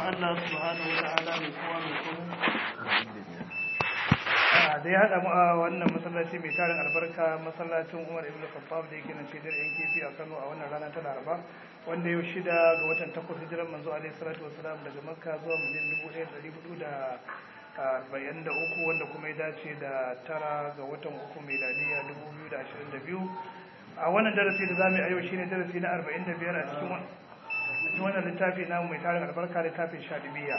Allah subhanahu wa ta'ala mai kowa mai komai da ya haɗa mu a wannan masallaci mai tarin albarka masallacin Umar ibn Khattab da yake nan cikin yan kifi a Kano a wannan rana ta Laraba wanda yau shida ga watan takwas hijiran manzo alaihi salatu wassalam daga Makka zuwa Madina dubu ɗaya da hudu da arba'in da uku wanda kuma ya dace da tara ga watan uku miladiya dubu biyu da ashirin da biyu a wannan darasi da za mu yi a yau shine darasi na arba'in da biyar a cikin wannan littafi namu mai tarin albarka littafin shaɗibiya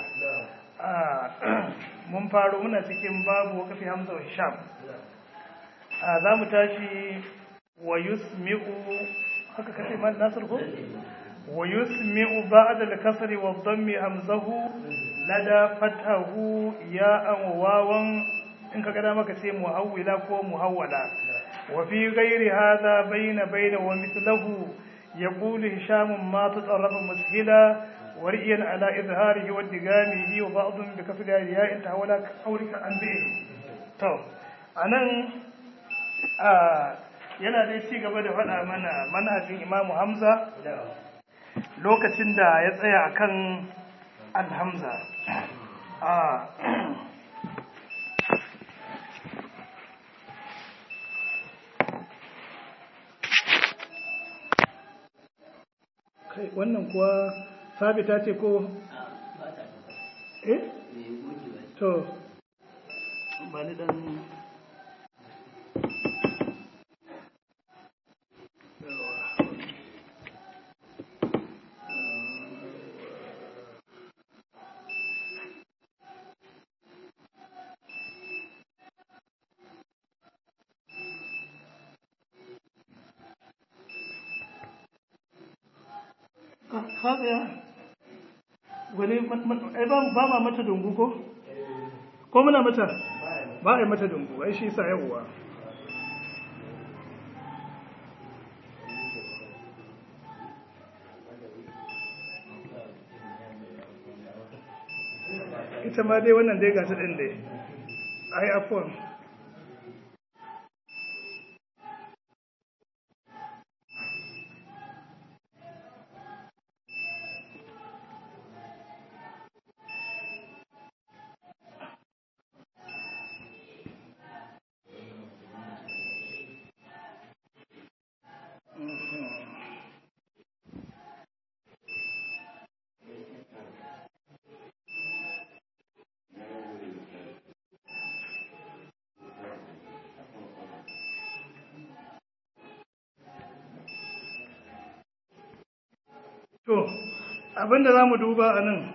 mun faro muna cikin babu wakafi hamza wa hisham za mu tashi wa yusmi'u haka kace mal nasir ko wa yusmi'u ba'da al-kasri wa dhammi hamzahu lada fatahu ya'an wawan in ka gada maka ce muhawwila ko muhawwala wa fi ghairi hadha bayna bayna wa mithluhu يقول هشام ما تطرف مسهلا ورئيا على إظهاره وادغامه وبعض بكسر الياء انتهى ولا قولك عن بئه تو anan yana dai ci gaba da faɗa mana manhajin imamu hamza lokacin da ya tsaya akan alhamza kai wannan kuwa sabita ce ko eh to ba ni dan kaga wani ai ba ba ma mata dungu ko ko muna mata ba ai mata dungu ai shi sa yawwa ita ma dai wannan dai gata din dai ai afwan To, abinda za mu duba a nan,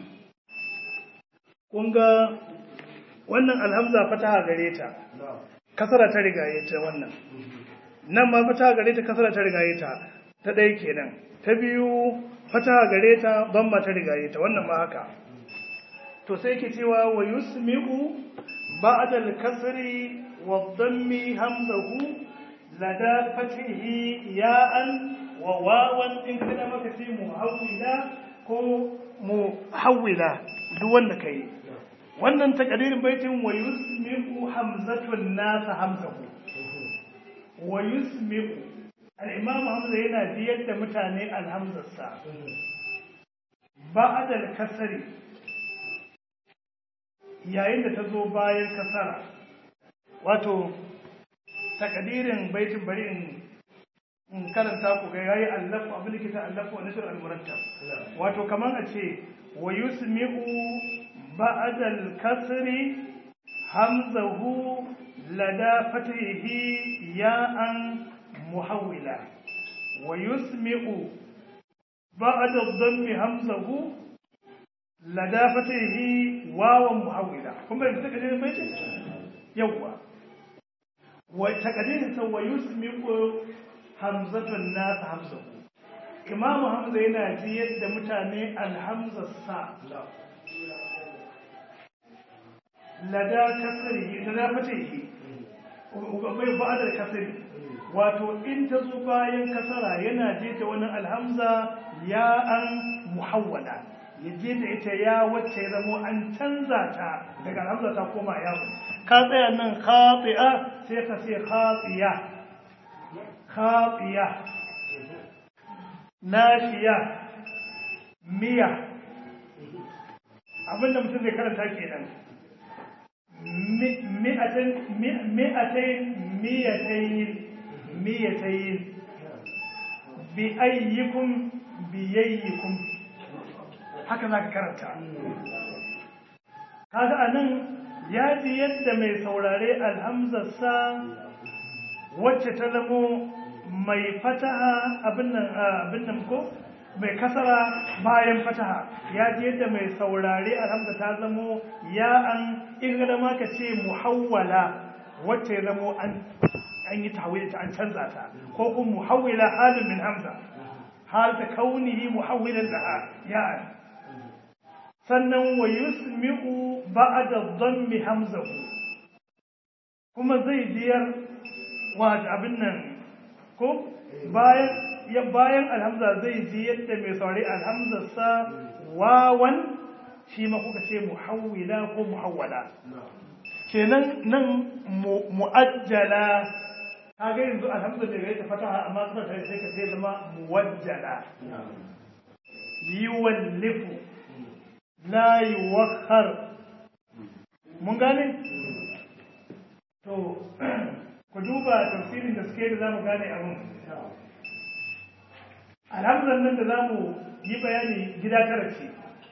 kunga wannan alhamza fataha gare ta, kasara ta rigaye ta wannan. Nan ma fataha gare ta kasara ta rigaye ta, ta ɗaya kenan. Ta biyu fataha gare ta bamma ta rigaye ta, wannan ma haka. To sai ke cewa wa yusmi'u ba'dal kasri wa dhammi hamzahu lada fatihi ya'an wa wawan in kana maka ce muhawwila ko muhawwila duk wanda kai wannan takadirin baitin wa yusmi'u hamzatun nasa hamzahu wa yusmi'u al-imam hamza yana biyar da mutane alhamzarsa ba'da al-kasri yayin da ta zo bayan kasara wato takadirin baitin bari in in karanta ku ga yayi allafu abin da kita allafu wa nashr al-murattab wato kaman a ce wa yusmi'u ba'da al-kasri hamzahu lada fatihi ya'an muhawwila wa yusmi'u ba'da ad-dammi hamzahu lada fatihi wawan muhawwila kuma da take da bai yawa wa takadirin sa wa yusmi'u hamzatun nasa hamzahu imamu hamza yana ji yadda mutane alhamzarsa lada kasari lada fatihi bai ba da kasari wato in ta zo bayan kasara yana je ta wani alhamza ya an muhawwala ya je da ita ya wacce ya zamo an canza ta daga alhamza ta koma yawon ka tsaya nan khati'a sai ka ce khatiya khatiya nashiya miya abinda mutum zai karanta kenan mi'atain mi'atain miyatayn miyatayn bi ayyikum biyayyikum haka zaka karanta kaga anan ya ji yadda mai saurare alhamzarsa wacce ta zamo mai fataha abin nan abin nan ko mai kasara bayan fataha ya ji yadda mai saurare alhamza ta zamo ya an ingada ma ka ce muhawwala wacce ya zamo an an yi tahwil ta an canza ta ko kuma muhawwila halin min hamza hal ta kaunihi muhawwilan laha ya an sannan wa yusmi'u ba'da dhammi hamzahu kuma zai biyar wa abin nan ko bayan ya bayan alhamza zai ji yadda mai saurari alhamzarsa wawan shi ma kuka ce muhawwila ko muhawwala kenan nan mu'ajjala kaga yanzu alhamza da ya ta fataha amma kuma sai sai ka sai zama muwajjala yuwallifu la yuwakhar mun gane to ku duba tafsirin da suke da zamu gane abin alhamdulillah nan da zamu yi bayani gida tara ce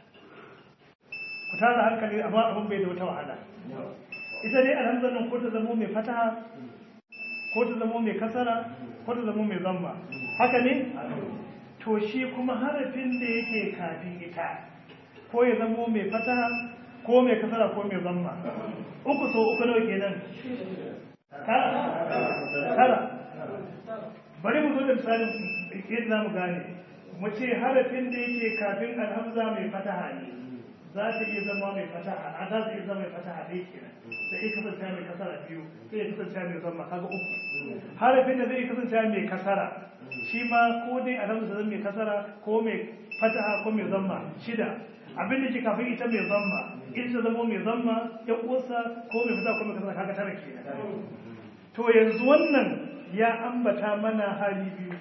ku tara hankali amma abin bai da wata wahala ita dai alhamdulillah ko ta zamo mai fataha ko ta zamo mai kasara ko ta zamo mai zamma haka ne to shi kuma harafin da yake kafin ita ko ya zamo mai fataha ko mai kasara ko mai zamma uku so uku nawa kenan tara bari mu zo da misalin yadda za mu gane mu ce harafin da yake kafin alhamza mai fataha ne za ta iya zama mai fataha a za ta iya zama mai fataha ɗaya kenan sai iya kasance mai kasara biyu sai ya kasance mai zamma kaga uku harafin da zai kasance mai kasara shi ma ko dai alhamza zama mai kasara ko mai fataha ko mai zamma shida abin da ke kafin ita mai zamma ita ta zama mai zamma ya uwarsa ko mai fataha ko mai kasara kaga tara kenan to yanzu wannan ya ambata mana hali biyu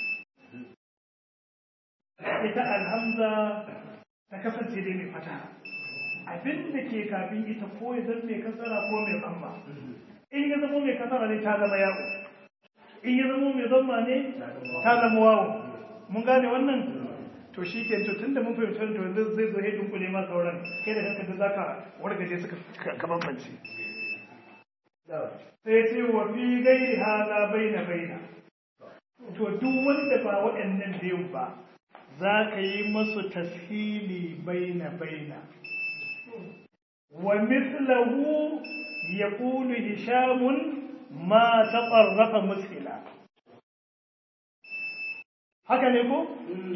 ita alhamza ta kasance dai mai fataha abin da ke kafin ita ko ya zama mai kasara ko mai zamma in ya zama mai kasara ne ta zama yawo in ya zama mai zamma ne ta zama wawo mun gane wannan to shi ke to tun da mun fahimci to yanzu zai zo ya dunkule ma sauran kai da kanka da zaka wargaje suka ka bambance sai ce wa fi gairi haza baina baina to duk wanda ba waɗannan biyun ba za ka yi masu tashili baina baina wa mislahu yaqulu hishamun ma taqarrafa mushila haka ne ko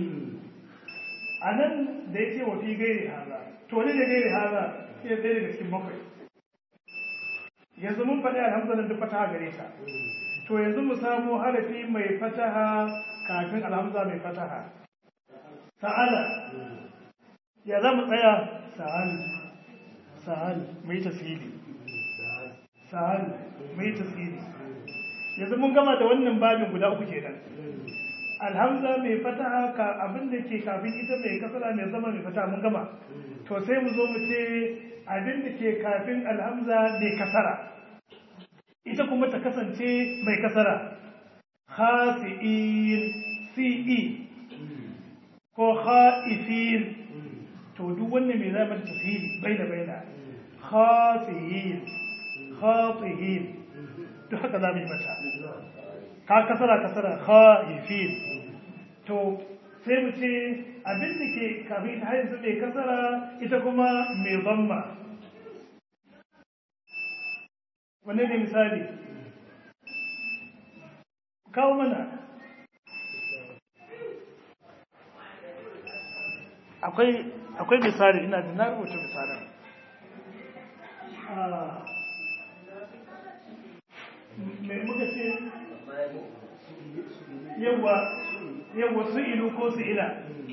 anan da yake wa fi gairi haza to ne da gairi haza sai ɗaya daga cikin bakwai yanzu mun faɗi alhamdulillah duk fataha gare ta to yanzu mu samu harafi mai fataha kafin alhamza mai fataha sa'ala ya za mu tsaya sa'al sa'al mai tasiri sa'al mai tasiri yanzu mun gama da wannan babin guda uku kenan alhamza mai fataha ka abin da ke kafin ita mai kasara mai zama mai fataha mun gama to sai mu zo mu ce abin da ke kafin alhamza mai kasara ita kuma ta kasance mai kasara khasi'in si'i ko kha'ifin to duk wannan mai zama da tasiri baina baina khasi'in khatihin duk haka za mu yi mata ka kasara kasara kha'ifin to sai mu ce abin da ke kafin ta haizu mai kasara ita kuma mai zamma wanne ne misali kawo mana akwai akwai misali ina da na rubuta misalin mai muka ce yawa yawa su ilu ko su ila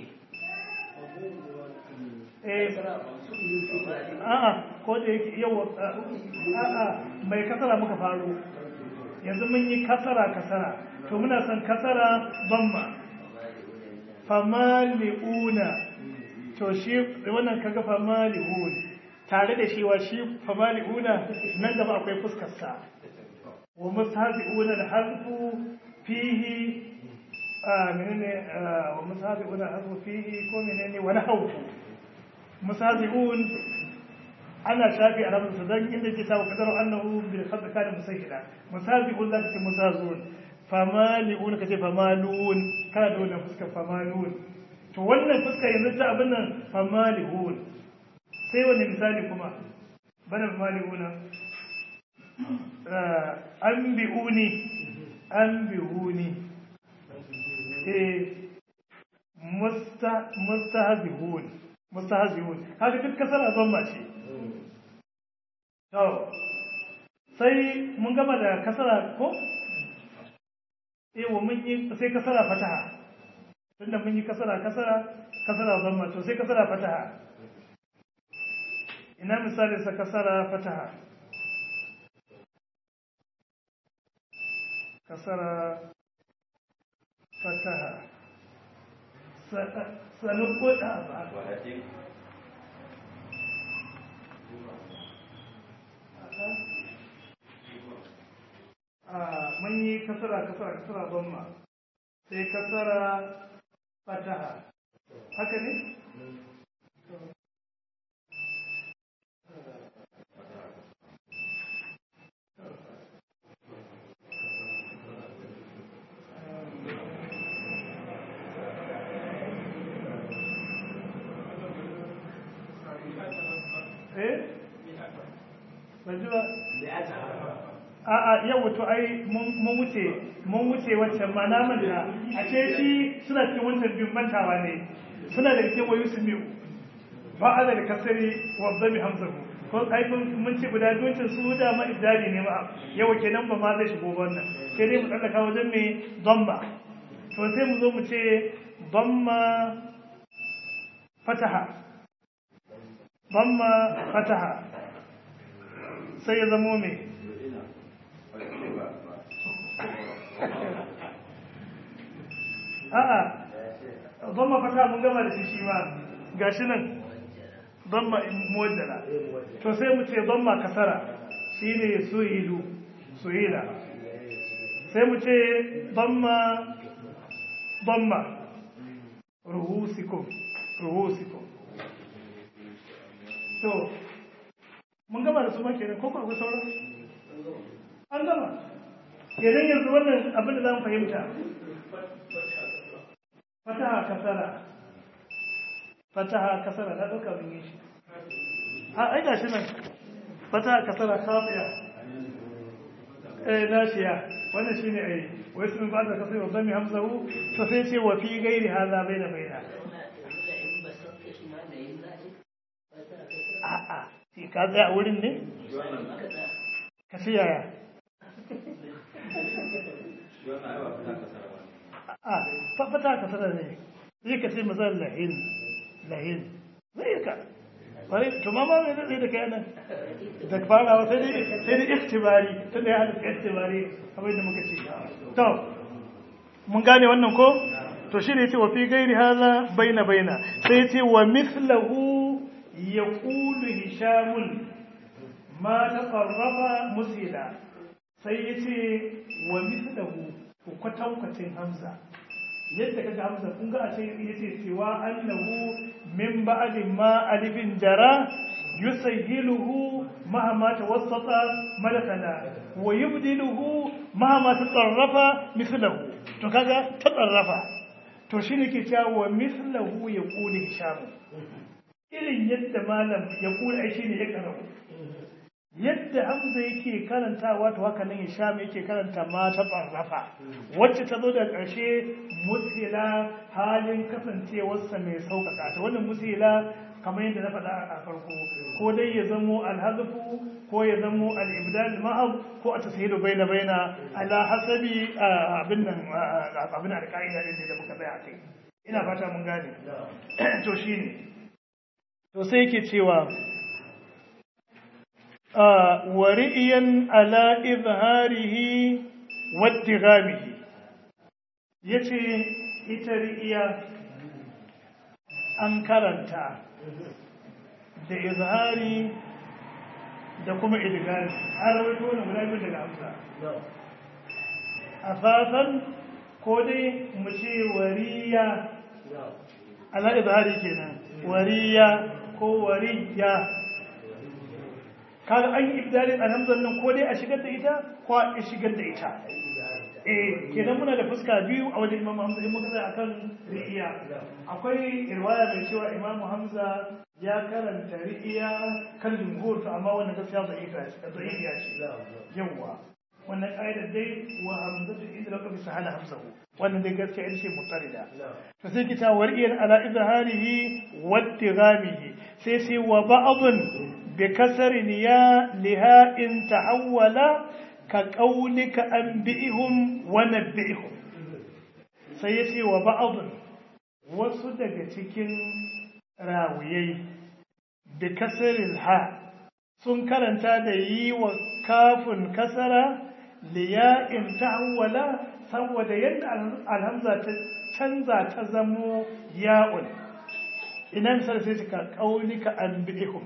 a'a ko da yake yawa a'a mai kasara muka faru yanzu mun yi kasara kasara to muna son kasara bamma famali'una to shi wannan kaga famalihun tare da shi wa shi famalihuna nan gaba akwai fuskar sa wa mustahazi'una al-hazfu fihi a menene wa mustahazi'una al-hazfu fihi ko menene wa nahwu mustahazi'un ana shafi a rabinsa don inda ke samu kadar annahu bil khadda kana musahila musabiqun zaka ce musazun famali'un kace famalun kana da wannan fuskar famalun to wannan fuska yanzu ta abin nan famali'un sai wani misali kuma bana famali'una anbi'uni anbi'uni eh musta mustahzihun mustahzihun kaga duk kasar azon ba ce To, sai mun gama da kasara ko? Ewa mun yi sai kasara fataha. Tunda mun yi kasara kasara, kasara zamma to sai kasara fataha. Ina misali sa kasara fataha. Kasara fataha. Sanin koda ba. mun yi kasara kasara kasara zamma sai kasara fataha haka ne? eh? ban ji ba? a'a yau wato ai mun wuce mun wuce wancan ma na manta a ce shi suna cikin wancan biyun mantawa ne suna da cikin wayu su miyu ba a da kasari wa zami hamzahu ko ai mun ce guda doncin su da ma ibdali ne ma yau kenan ba ma zai shigo wannan sai dai mu tsallaka wajen me dhamma to sai mu zo mu ce dhamma fataha dhamma fataha sai ya zamo me a'a zama fata mun gama da shi shi ma gashi nan zamma muwaddala to sai mu ce zamma kasara shine suhilu suhila sai mu ce zamma zamma ruhusikum ruhusikum to mun gama da su ma kenan ko ko akwai sauran an gama kenan yanzu wannan abin da za mu fahimta fataha kasara fataha kasara na ɗauka mun yi shi a ai gashi nan fataha kasara kafiya eh nashiya wannan shine ai wai sun ba da kasai babban mai hamzahu to sai ce wa fi gairi haza baina baina a'a sai ka tsaya a wurin ne ka fi yaya a fata ka sanar ne zai ka ce mazan lahin lahin zai ka wani tuma ma mai zai da kai nan da farawa sai dai sai dai iktibari tun da ya hada iktibari abin da muka ce to mun gane wannan ko to shi ne ce wa fi gairi haza baina baina sai ce wa mislahu yaqulu hishamun ma taqarraba musila sai yace wa mislahu ku kwatankwacin hamza yadda kaga hamza kun ga a ce yace cewa annahu min ba'di ma alifin jara yusayyiluhu mahama tawassata malakana wa yubdiluhu mahama tatarrafa mithlahu to kaga tatarrafa to shine ke cewa wa mithlahu yaqulu hisham irin yadda malam yaqulu ai shine ya karau yadda hamza yake karantawa to haka nan hisham yake karanta ma ta barrafa wacce ta zo da ƙarshe musila halin kasancewarsa mai sauƙaƙa ta wannan musila kamar yadda na faɗa a farko ko dai ya zamo alhazfu ko ya zamo al-ibdal ma'ab ko a tashidu baina baina ala hasabi abin nan abin al-qaida din da muka tsaya kai ina fata mun gane to shine to sai yake cewa wari'iyan ala izharihi waddighamihi yace ita ri'iya an karanta da izhari da kuma idgari an rawaito wannan guda biyu daga hamza asasan ko dai mu ce wariya ala izhari kenan wariya ko wariya kaga an yi ibdalin alhamdulillah nan ko dai a shigar da ita ko a shigar da ita eh kenan muna da fuska biyu a wajen Imam Hamza in muka tsaya akan ri'iya akwai riwaya mai cewa Imam Hamza ya karanta ri'iya kan jumhur to amma wannan gaskiya da'ifa ce da'ifa ce yawa wannan ƙa'idar dai wa hamzatu inda laka bisa hana hamzahu wannan dai gaskiya ita ce mutarida to sai kita wariyar ala izharihi wa tigamihi sai sai wa ba'dun bi kasrin ya liha in tahawwala ka qaulika anbi'ihum wa nabbi'ihum sai ya ce wa ba'dun wasu daga cikin rawiyai bi kasril ha sun karanta da yi wa kafin kasara liya'in ta'awwala saboda yadda alhamza ta canza ta zamo ya'un ina misal sai ka kaulika anbi'ihum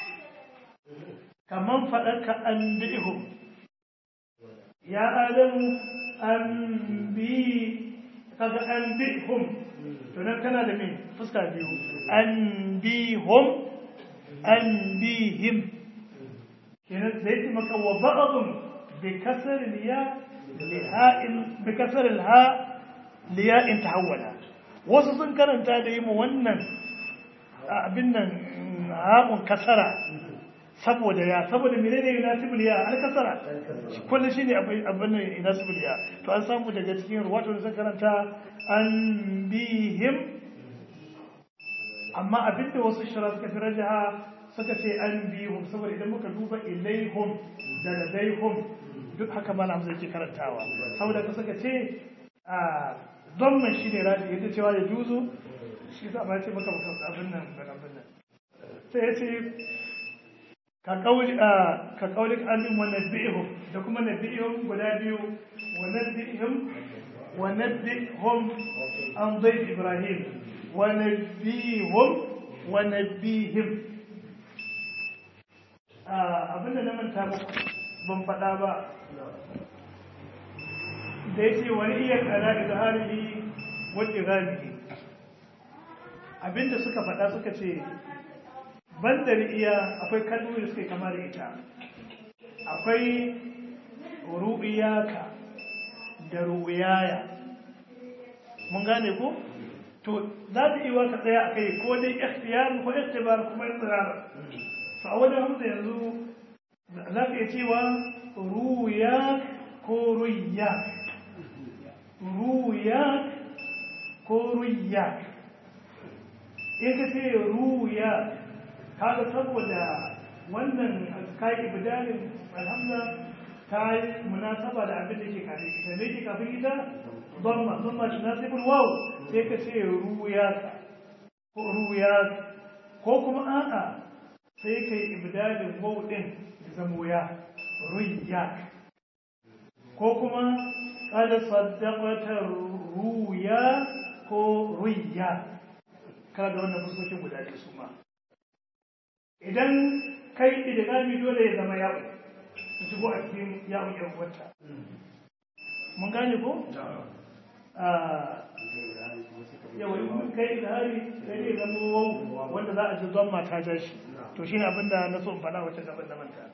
kaman faɗarka anbi'ihum ya adamu anbi kaga anbi'hum to nan kana da me fuska biyu anbihum anbihim kenan zai ce maka wa ba'dhum بكسر الياء لهاء بكسر الهاء لياء تحولا wasu sun karanta da yi mu wannan abin nan ha'un kasara saboda ya saboda menene yunasibul ya al kasara kullu shine abin nan yunasibul ya to an samu daga cikin ruwato da sun karanta an bihim amma abinda wasu shara suka fi rajaha suka ce an bihum saboda idan muka duba ilaihum da ladaihum duk haka malam zai ke karantawa saboda ka suka ce a zamman shi ne raji yadda cewa ya juzu shi sa ba ce maka maka abin nan da abin nan sai ya ce ka kauli a ka kauli an bin wa nabihum da kuma nabihum guda biyu wa nabihum wa nabihum an dai ibrahim wa nabihum wa nabihim abin da na manta muku ban faɗa ba da ya ce wani iya kala da zaharihi wadda galibi abinda suka faɗa suka ce bandar iya akwai kalmomi da suke kama da ita akwai ru'iyaka da ru'iyaya mun gane ko to za ta iya ka tsaya a kai ko dai ikhtiyar ko ikhtibar kuma ikhtirar to a wajen hamza yanzu za ka iya cewa ruya ko ruya ruya ko ruya in ka ce ruya kaga saboda wannan kai ibdalin alhamza ta yi munasaba da abin da ke kafin ita ne ke kafin ita dhamma dhamma tunasibul waw sai ka ce ruya ko ruya ko kuma a'a sai ka yi ibdalin waw din zamo ya ruya ko kuma kada saddaqata ruya ko ruya kada wannan fuskokin guda biyu su ma idan kai idgami dole ya zama yawo su shigo a cikin yawon yan wata mun gane ko yawa in kai idhari sai ne zama wau wanda za a ji don mata ja shi to shine abinda na so in faɗa wacce gaban da manta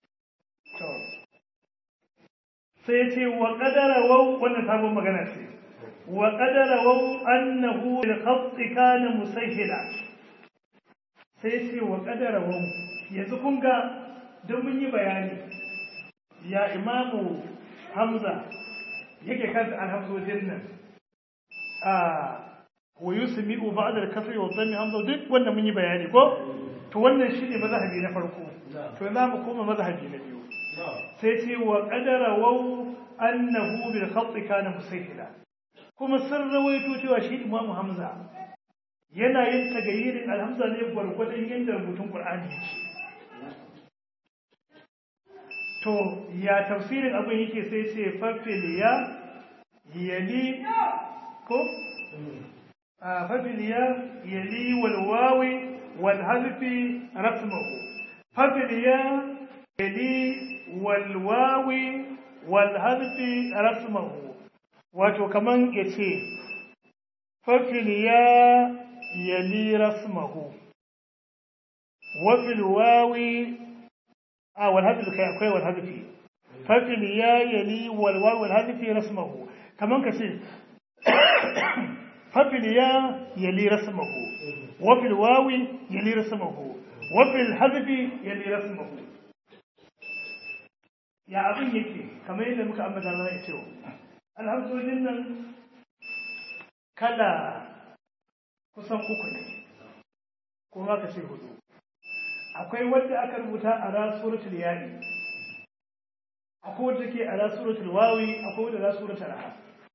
sai ce wa qadara waw wannan sabon magana ce wa qadara waw annahu bil khatt kana musahhila sai ce wa qadara waw yanzu kun ga don mun yi bayani ya imamu hamza yake kanta alhamdulillah nan a wa yusmi'u ba'da al-kasri wa dhammi hamza duk wannan mun yi bayani ko to wannan shine mazhabi na farko to za mu koma mazhabi na biyu sai ce wa qadara waw annahu bil khatt kana musahila kuma sun rawaito cewa shi imamu hamza yana yin tagayyirin alhamza ne gwargwadon yadda rubutun qur'ani yake to ya tafsirin abin yake sai ce fafil ya yali ko fafiliya yali wal wawi wal harfi rasmahu fafiliya yali wal wawi wal harfi rasmahu wato kaman yace fafiliya yali rasmahu wa fil wawi a wal harfi kai akwai wal harfi fafiliya yali wal wawi wal harfi rasmahu kaman kace فباليا يلي رسمه وفي الواو يلي رسمه وفي الحذف يلي رسمه يا abin yake kamar yadda muka ambata na ita alhamdulillah nan kala kusan uku ne kuma ka ce hudu akwai wanda aka rubuta a ra suratul yayi akwai wanda take a ra suratul wawi akwai wanda ra suratul ha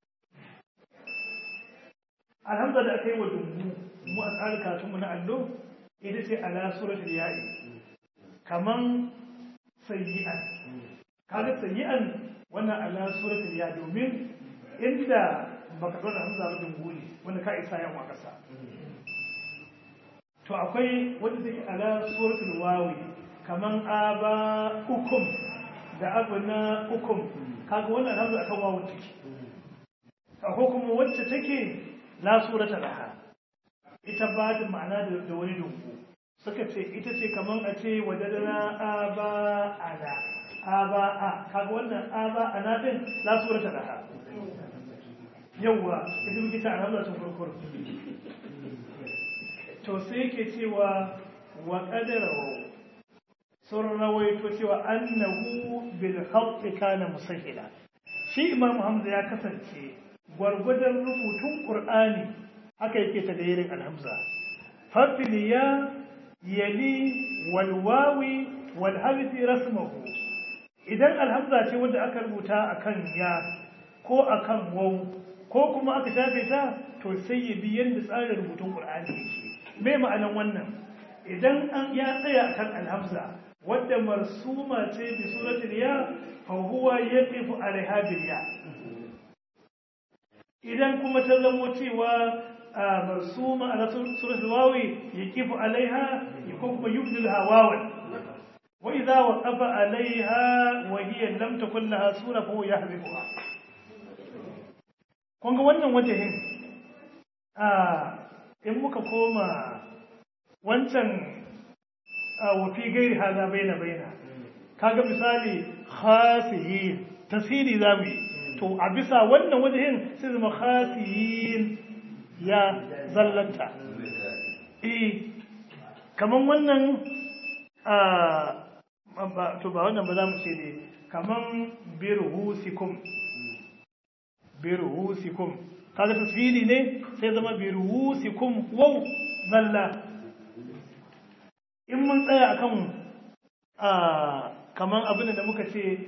alhamza da aka yi wa dumbu mu a tsarin karatunmu na allo ita ce ala suratul ya'i kaman sayyi'an kaga sayyi'an wannan ala suratul ya domin inda baka dora hamza ba dumbu ne wanda ka isa yawa kasa to akwai wanda take ala suratul wawi kaman aba ukum da abuna ukum kaga wannan hamza akan wawu take akwai kuma wacce take la surata laha ita ba da ma'ana da wani dungu suka ce ita ce kaman a ce wadadana aba ana aba a kaga wannan aba ana din la surata laha yawwa ita muke ta alhamza tun kurkur to sai yake cewa wa qadarahu sun rawaito cewa annahu bil khatt kana musahila shi imam hamza ya kasance gwargwadon rubutun ƙur'ani haka yake ta gairin alhamza fafiliya yali walwawi walhalifi rasmahu idan alhamza ce wanda aka rubuta akan ya ko akan wau ko kuma aka shafe ta to sai ya bi yadda tsarin rubutun ƙur'ani yake me ma'anan wannan idan an ya tsaya akan alhamza wadda marsuma ce bi suratul ya fa huwa yaqifu alaiha bil ya idan kuma ta zamo cewa marsuma a suratul wawi yaqifu alaiha yakun kuma yubdilha wawan wa idza waqafa alaiha wa hiya lam takun laha sura fa huwa yahzifuha kun ga wannan wajahin a in muka koma wancan wa fi gairi hada baina baina kaga misali khasiyin tasiri zamu yi to a bisa wannan wajen sai zama khasiyin ya zallanta eh kaman wannan a to ba wannan ba za mu ce ne kaman birhusikum birhusikum kaga tasiri ne sai zama birhusikum waw zalla in mun tsaya akan a kaman abin da muka ce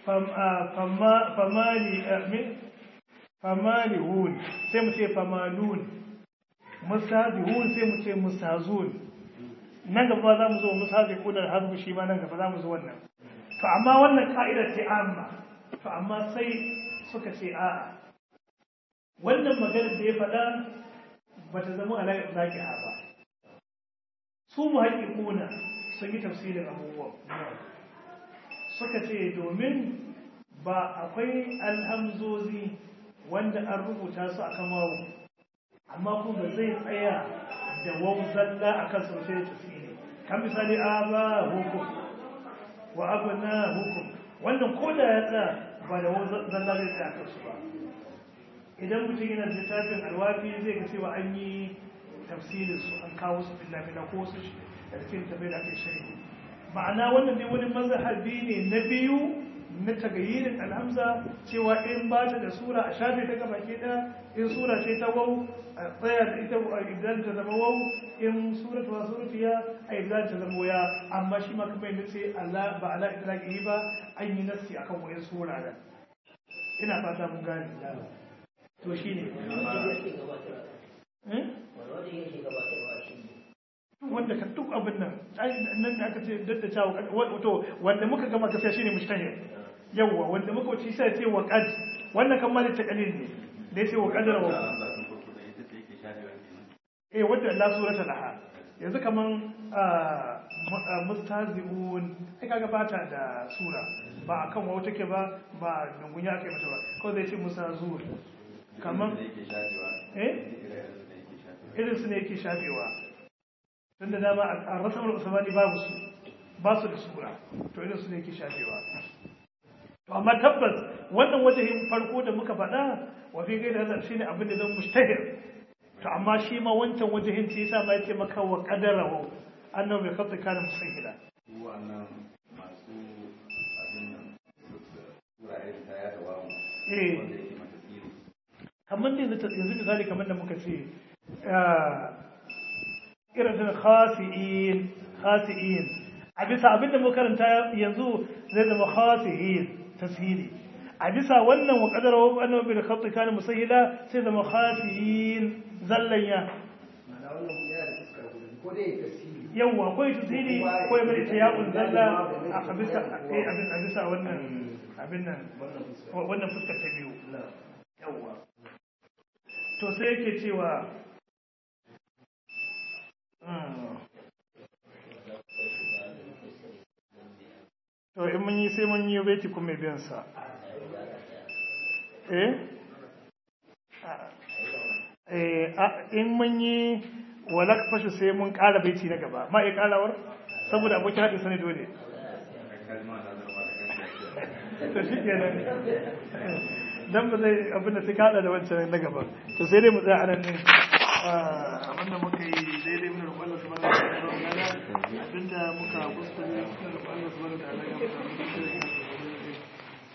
famalihun sai mu ce famalun musazihun sai mu ce musazun nan gaba za mu zo musazihun da hazbu shi ma nan gaba za mu zo wannan to amma wannan ka'idar ce amma to amma sai suka ce a'a wannan maganar da ya faɗa ba ta zama alaƙar zaƙi'a ba su mu haƙiƙuna sun yi tafsirin abubuwan suka ce domin ba akwai alhamzozi wanda an rubuta su akan wawu amma kuma zai tsaya da wawu zalla a kan sosai da tafsiri kan misali a ba hukum wa abu na hukum wannan ko da ya tsaya ba da wawu zalla zai tsaya kansu ba idan mutum yana da littafin alwafi zai ga cewa an yi tafsirin su an kawo su fila-fila ko su da cikin tabai da ake shari'a ma'ana wannan ne wani mazhabi ne na biyu na tagayirin alhamza cewa in ba ta da sura a shafe ta gaba ke da in sura ce ta wau a tsaya da ita idan ta zama wau in sura ta wasu rufiya a idan ta zama waya amma shi ma kuma yadda ce Allah ba ala idraki ba an yi nassi akan wayan sura da ina fata mun gane to shine wanda ka duk abin nan nan da aka ce dadda cewa wato wanda muka gama gaskiya shine mushtahir yawa wanda muka wuce sai ce wa qad wannan kan mali ta kalil ne da yace wa qadara wa eh wadda la surata laha yanzu kaman mustahzi'un ai kaga bata da sura ba akan wawo take ba ba dungunya aka yi mata ba ko zai ce mustahzur kaman eh irin su ne yake shafewa tunda dama a rasamar usmani babu su ba su da sura to irin su ne yake shafewa to amma tabbas wannan wajahin farko da muka faɗa wa fi gaida hazar shine abin da zan mustahir to amma shi ma wancan wajahin ce yasa ma yace maka wa qadarahu annahu bi khatti kana musahila wannan masu abin nan wurare da ya da wamu eh wanda yake mata tsiri kamar da yanzu yanzu misali kamar da muka ce irin da khasi'in khasi'in a bisa abinda muka karanta yanzu zai zama khasi'in tasiri a bisa wannan wa qadara wa annahu bil khatt kana musahila sai zama khasi'in zallanya Ma'ana wannan kuma yana da fuskar guda ko dai ya tasiri. yawa akwai tasiri ko ya bari tiyabun zalla a bisa eh abin a bisa wannan abin nan Wannan fuskar. wannan fuskar ta biyu Na. yawa to sai yake cewa mm, to in mun yi sai mun yi baiti kuma biyan sa eh eh a- in mun yi walak fashu sai mun ƙara baiti na gaba ma iya ƙarawar saboda abokin haɗin sani dole kalma na zama da kan to shi kenan dan ba zai abin da sai ka hada da wancan na gaba to sai dai mu tsaya anan din abin da muka yi daidai mun roƙon Allah subhanahu wa ta'ala abinda muka kuskure mun roƙon Allah subhanahu wa ta'ala ya mu